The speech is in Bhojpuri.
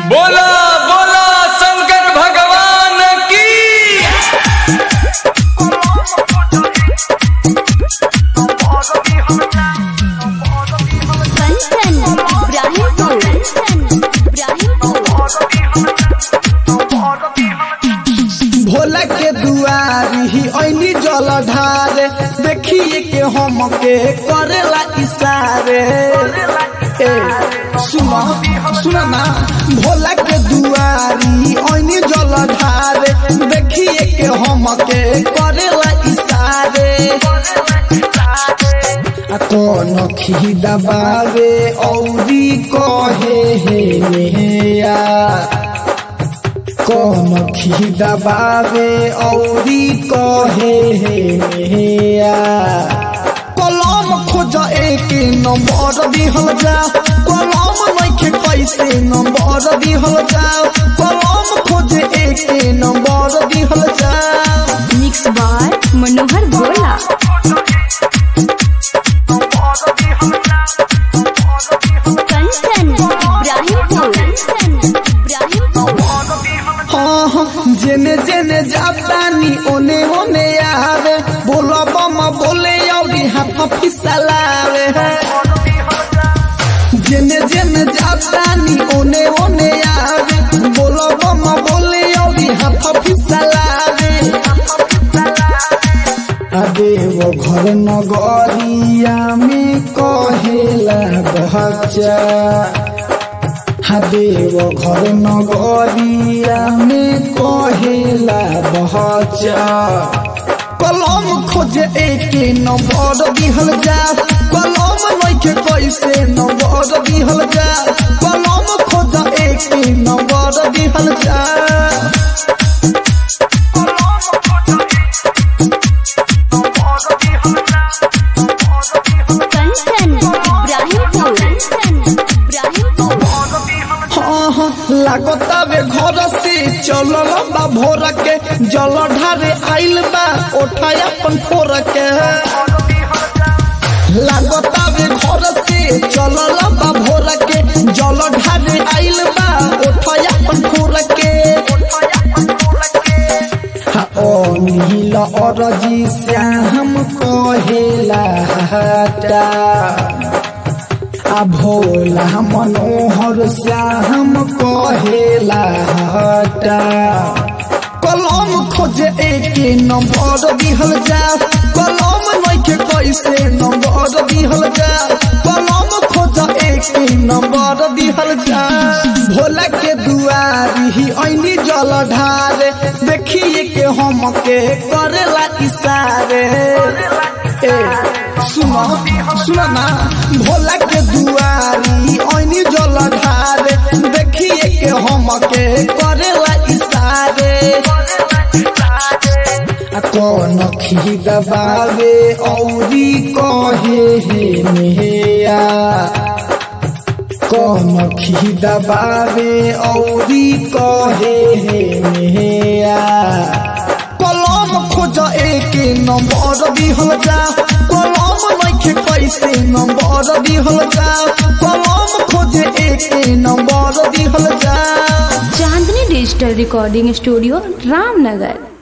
बोला बोला शंकर भगवान की कंचन इब्राहिमपुर कंचन इब्राहिमपुर भोला के दुआरी ही ऐनी जल ढारे देखिए के हम के करेला इशारे ए सुनो सुनो ना भोला के दुआरी ऐनी जल ढारे देखिए के हम के करेला इशारे आ कौन खी दबावे औरी कहे हे नेया कौन खी दबावे औरी कहे हे नेया कलम खोज एक नंबर दिहल जा कलम नइखे कैसे नंबर दिहल जा कलम खोज एक नंबर दिहल जा मिक्स बार मनोहर भोला कंचन इब्राहिमपुर कंचन इब्राहिमपुर हाँ हाँ, जेने जेने जातानी ओने ओने आवे बोलो बम बोले औरी हाथ फिसलावे जेने जेने जातानी ओने ओने आवे बोलो बम बोले औरी हाथ फिसलावे अबे वो घर नगरिया में कहेला बच्चा देव घर नगरिया में कहेला बच्चा कलम खोजे एक नंबर दिहल जा कलम नइखे कैसे नंबर दिहल जा कलम खोज एक नंबर दिहल जा कंचन इब्राहिमपुर कंचन इब्राहिमपुर हाँ हाँ लागतावे घर से चलल बा भोर के जल ढारे आइल बा ओठा अपन फोर के लागतावे घर से चलल बा भोर के जल ढारे आइल बा ओठा अपन फोर के हा ओ नील अरजी श्याम कहेला हटा आ भोला मनोहर श्याम कहेला हटा कलम खोजे एक नंबर दिहल जा कलम नइखे कैसे नंबर दिहल जा कलम खोज एक नंबर दिहल जा भोला के दुआरी ही ऐनी जल ढारे देखिए के हम के करेला इशारे ए सुनो सुनो ना भोला के दुआरी ऐनी जल ढारे देखिए के हम के करेला इशारे आ कौन खी दबावे औरी कहे हे नेया कौन खी दबावे औरी कहे हे नेया कलम खोज एक नंबर दिहल जा कलम नइखे कैसे नंबर दिहल जा कलम खोज एक नंबर दिहल जा Chandni digital recording studio Ramnagar